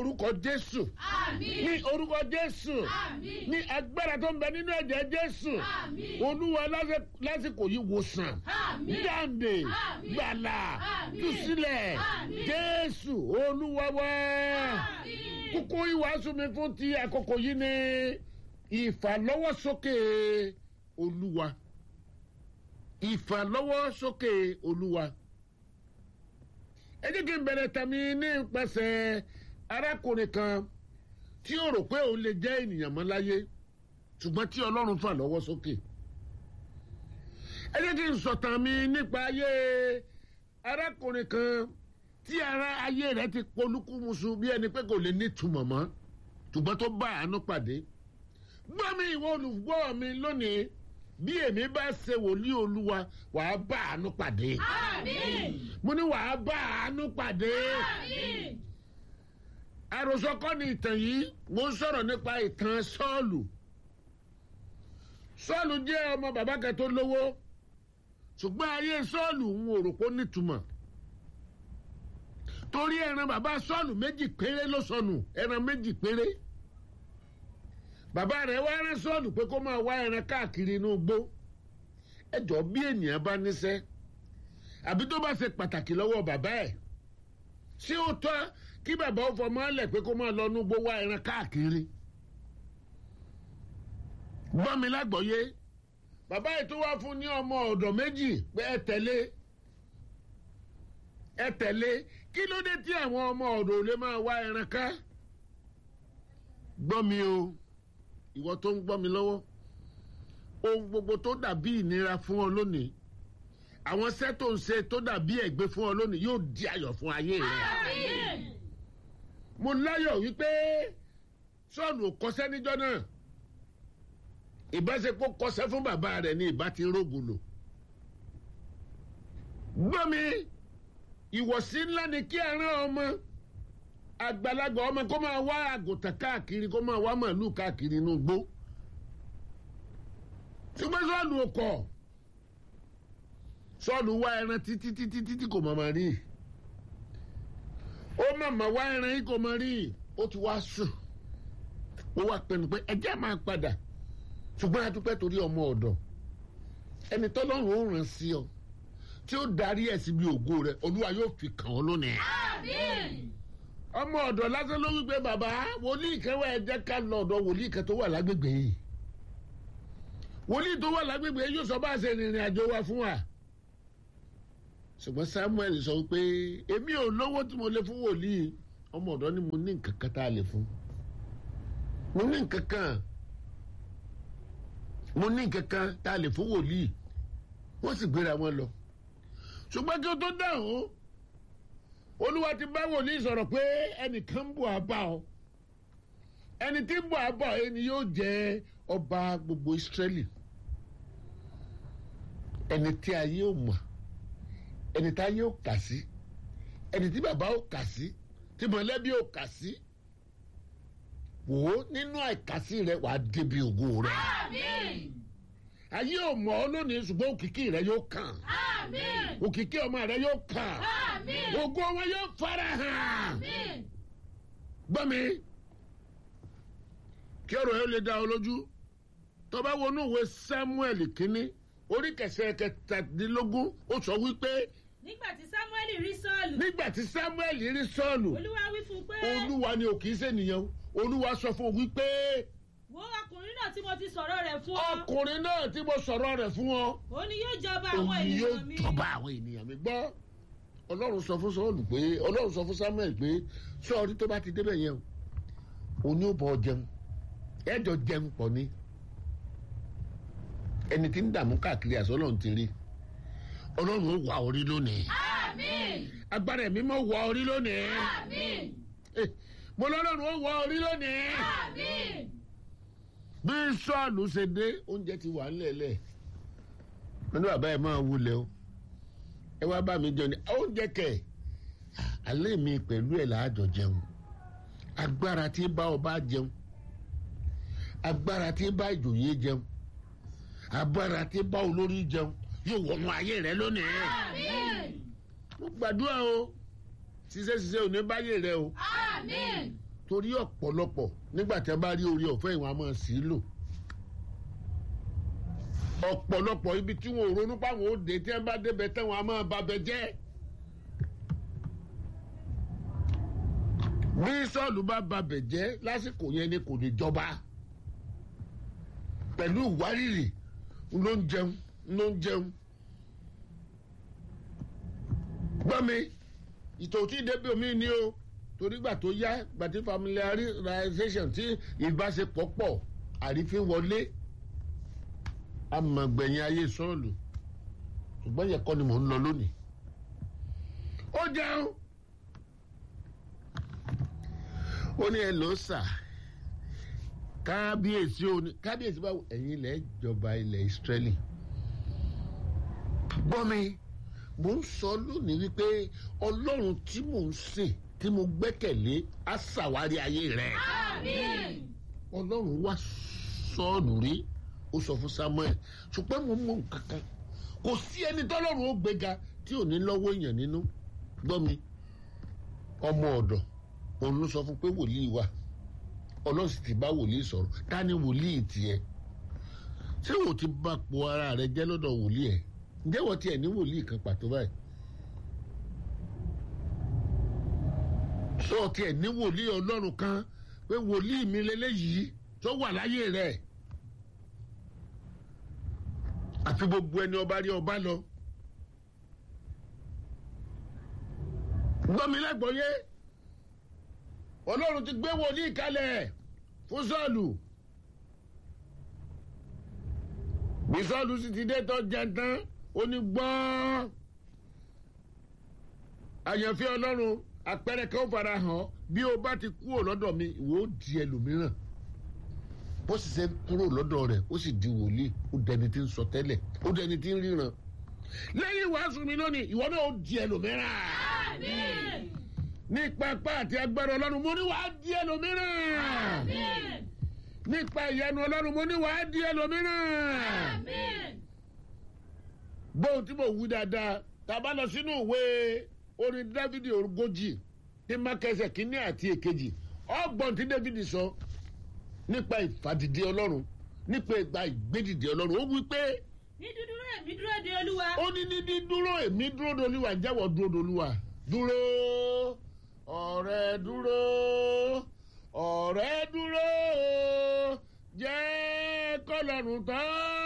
orúkọ jésù Àmín. ní orúkọ jésù Àmín. ní agbára tó ń bẹ nínú ẹ̀jẹ̀ jésù Àmín. olúwa lásì- lásìkò yìí wòsàn Àmín. jáde Àmín. gbàlà Àmín. túsílẹ̀ Àmín. jésù olúwa wá Àmín. kókó ìwàásù mi fún ti àkókò yìí ni ìfàlọ́wọ́sókè olúwa ìfàlọ́wọ́sókè olúwa ẹ jẹ́ kí n bẹ̀rẹ̀ tàmí nípasẹ̀ arákùnrin kan tí ó rò pé òun lè jẹ́ ènìyàn mọ́ láyé ṣùgbọ́n tí ọlọ́run fà lọ́wọ́ sókè ẹ jẹ́ kí n sọ̀tàn mi nípa ayé arákùnrin kan tí ara ayé rẹ̀ ti polúkúmuṣu bí ẹni pé kò lè nítumọ̀ mọ́ ṣùgbọ́n tó bá àánú pàdé gbọ́ mi ìwọ olùgbọ́ mi lónìí bí èmi bá ṣe wòlíì olúwa wàá bá àánú pàdé Àmín. mo ní wàá bá àánú pàdé Àmín. àròsọ kọ́ ni ìtàn yìí mo ń sọ̀rọ̀ nípa ìtàn sọ́ọ̀lù sọ́ọ̀lù jẹ́ ọmọ bàbá kan tó lówó ṣùgbọ́n ayé sọ́ọ̀lù ń wò rò pé ó nítumọ̀ torí ẹran bàbá sọ́ọ̀lù méjì péré ló sọnù ẹran méjì péré bàbá rẹ̀ wá rán sọ́ọ̀lù pé kó máa wá ẹran káàkiri inú igbó ẹjọ́ bí ènìyàn bá níṣẹ́ àbí tó bá ṣe pàtàkì lọ́wọ́ bàbá ẹ̀ ṣé ó tọ́ kí bàbá ó fọmọ ẹ̀ pé kó máa lọ inú igbó wá ẹran káàkiri gbọ́ mi lágbọ̀ọ́yé bàbá yìí tó wá fún ní ọmọ ọ̀dọ̀ méjì pé ẹ tẹ̀lé ẹ tẹ̀lé kí ló dé tí àwọn ọmọ ọ̀dọ̀ ò lè máa wá ẹran ká gbọ́ mi o ìwọ tó ń gbọ́ mi lọ́wọ́ ohun gbogbo tó dàbí ìnira fún ọ lónìí àwọn iṣẹ́ tó ń ṣe tó dàbí ẹ̀gbẹ́ fún ọ lónìí yóò di ayọ̀ fún ayé rẹ Àmín. mo láyọ̀ wípé sọ́ọ̀nù ò kọsẹ́ níjọ́ náà ìbáṣepọ̀ kọsẹ́ fún bàbá rẹ̀ ní ìbá ti rógùn lò gbọ́ mi ìwọ̀sí ńlá ni kí ẹran ọmọ àgbàlagbà ọmọ kó máa wá àgùntàn káàkiri kó máa wá màálù káàkiri inú igbó ṣùgbọ́n sọ́ọ̀nù ò kọ̀ sọ́ọ̀nù wá ẹran títí títí títí kò mọ̀ mọ̀ rí ó màmá wá ẹran yìí kò mọ̀ rí ó ti wá sùn ó wá pinnu pé ẹjẹ́ máa padà ṣùgbọ́n a dúpẹ́ torí ọmọ ọ̀dọ̀ ẹni tọ́lọ́run ó ràn sí ọ tí ó darí ẹ̀ síbi ògo rẹ olúwa yóò fi kàn ọ́ lónìí. Àmín. ọmọ ọ̀dọ̀ lásán ló wípé bàbá wòlíì kan wà ẹ jẹ́ ká lọ ọ̀dọ̀ wòlíì kan tó wà lágbègbè yìí wòlíì tó wà lágbègbè yìí yóò sọ bá a ṣe rìnrìn àjò wa fún wa ṣùgbọ́n samuel sọ pé èmi ò lówó tí mo lè fún wòlíì ọmọ ọ̀dọ̀ ni mo ní nǹkan kan tá a lè fún mo ní nǹkan kan mo ní nǹkan kan tá a lè fún wòlíì wọ́n sì gbéra wọn lọ ṣùgbọ́n kí o tó dáhùn olúwa ti bá wòlíì sọ̀rọ̀ pé ẹnìkan ń bọ̀ àbá ọ ẹni tí ń bọ̀ àbá ọ ẹni yóò jẹ́ ọba gbogbo ìsírẹ́lì ẹni tí ayé ò mọ̀ ẹni tí ayé ò kà sí ẹni tí bàbá ò kà sí tí mọ̀lẹ́bí ò kà sí wò ó nínú àìkàsí rẹ wàá débi ògo rẹ Àmín. ayé ò mọ̀ ọ́ lónìí ṣùgbọ́n òkìkí rẹ yóò kàn Àmín. òkìkí ọmọ rẹ yóò kàn Àmín. ògo wọn yóò fara hàn Àmín. gbọ́ mi kí ọ̀rọ̀ yẹn lè dá ọ lójú tó bá wọnú ìwé samuel kínní orí kẹsẹ̀ kẹtàdínlógún ó sọ wípé nígbà tí samuel rí sọ́ọ̀lù nígbà tí samuel rí sọ́ọ̀lù olúwa wí fún un pé olúwa ni ò kì í ṣènìyàn olúwa sọ fún un wípé wo ọkùnrin náà tí mo ti sọ̀rọ̀ rẹ̀ fún ọ ọkùnrin náà tí mo sọ̀rọ̀ rẹ̀ fún ọ ó ní yóò jọba àwọn òun yóò ènìyàn mi jọba àwọn ènìyàn mi gbọ́ ọlọ́run sọ fún sọ́ọ̀lù pé ọlọ́run sọ fún samuel pé sọ́ọ̀rí tó bá ti débẹ̀ yẹn o òun yóò bọ̀ jẹun ẹ̀jọ̀ jẹun pọ̀ ni ẹni tí ń dààmú káàkiri àṣọ ọlọ́run ti rí ọlọ́run ó wà orí lónìí Àmín. agbára ẹ̀mí mọ́ wà orí lónìí Àmín. Eh, mo lọ́lọ́run ó wà orí lónìí Àmín. bí sọ́ọ̀lù ṣe dé oúnjẹ ti wà ńlẹ̀ẹ́lẹ̀ wọn ní bàbá ẹ̀ máa wulẹ̀ o ẹ wá bá mi jẹun ní oúnjẹ kẹ̀ alẹ́ mi pẹ̀lú ẹ̀ láàjọ jẹun agbára tí bá ọba jẹun agbára tí bá ìjòyè jẹun agbára tí bá olórí jẹun yóò wọnú ayé rẹ lónìí Àmín. mo gbàdúrà o ṣiṣẹ́ ṣiṣẹ́ ò ní báyé rẹ o Àmín. torí ọ̀pọ̀lọpọ̀ nígbà tí a bá rí orí ọ̀fẹ́ ìwọ̀n a máa sì í lò ọ̀pọ̀lọpọ̀ ibi tí wọn ò ronú páwọn ó dé tí wọn bá débẹ̀ tán wọn a máa babẹ̀ jẹ́ bí sọ́ọ̀lù bá babẹ̀ jẹ́ lásìkò yẹn ni kò lè jọba pẹ̀lú ìwárìrì ló ń jẹun ló ń jẹun gbọ́ mi ìtòtí débi omi ni o torí gbà tó yá gbàtí familiarization tí ìbáṣepọ̀ pọ̀ àrífín wọlé amọ̀gbẹ̀yìn ayé sọ́ọ̀lù ṣùgbọ́n yẹ kọ́ ni mò ń lọ lónìí. ó jẹun ó ní ẹ ló sà kábíyèsí ó ní kábíyèsí báwo ẹ̀yin ilẹ̀ ìjọba ilẹ̀ Ísírẹ́lì gbọ́ mi mò ń sọ lónìí wípé ọlọ́run tí mò ń sìn tí mo gbẹ́kẹ̀lé á ṣàwárí ayé rẹ̀ Àmín. ọlọ́run wá sọ́ọ̀lù rí ó sọ fún Samuel ṣùgbọ́n mo mọ nǹkan kan kò sí ẹni tọ́lọ́run ó gbéga tí ò ní lọ́wọ́ èèyàn nínú gbọ́ mi ọmọ ọ̀dọ̀ òun ló sọ fún pé wòlíì wà ọlọ́run sì ti bá wòlíì sọ̀rọ̀ ta ni wòlíì tiẹ̀ ṣé wò ti bá po ara rẹ jẹ́ lọ́dọ̀ wòlíì ẹ̀ ǹjẹ́ wọ́n tiẹ̀ ní wòlíì kan pàtó báyìí sọ tiẹ̀ ní wòlíì ọlọ́run kan pé wòlíì mi lélẹ́yìí tó wà láyé rẹ̀ àfi gbogbo ẹni ọba rí ọba lọ. gbọ́ mi lágbọ́yé ọlọ́run ti gbé wòlíì kalẹ̀ fún sọ́ọ̀lù bí sọ́ọ̀lù sì ti dé tó jẹ tán ó ní gbọ́ àyànfẹ́ ọlọ́run àpẹẹrẹ kan fara hàn bí o bá ti kúrò lọ́dọ̀ mi ìwọ ó di ẹlòmíràn bó sì ṣe kúrò lọ́dọ̀ rẹ̀ ó sì di wòlíì ó dẹni tí ń sọ tẹ́lẹ̀ ó dẹni tí ń ríran lẹ́yìn wàásù mi lónìí ìwọ náà ó di ẹlòmíràn Àmín. ní pápá àti agbára ọlọ́run mo ní wàá di ẹlòmíràn Àmín. nípa ìyanu ọlọ́run mo ní wàá di ẹlòmíràn Àmín. gbóhùn tí mo wí dáadáa tá a bá lọ sínú ìwé orin dávidi ogójì ní mákẹsẹ̀ kínní àti èkejì ọgbọ̀n tí dávidi sọ nípa ìfàdìdì ọlọ́run nípa ìgbà ìgbédìdì ọlọ́run ó wí pé ní dúdúró èmi dúró de olúwa. ó ní ní dídúró èmi dúró dolúwa jẹ́wọ́ dúró dolúwa dúró ọ̀rẹ́ dúró ọ̀rẹ́ dúró jẹ́ kọ́lọ́run tán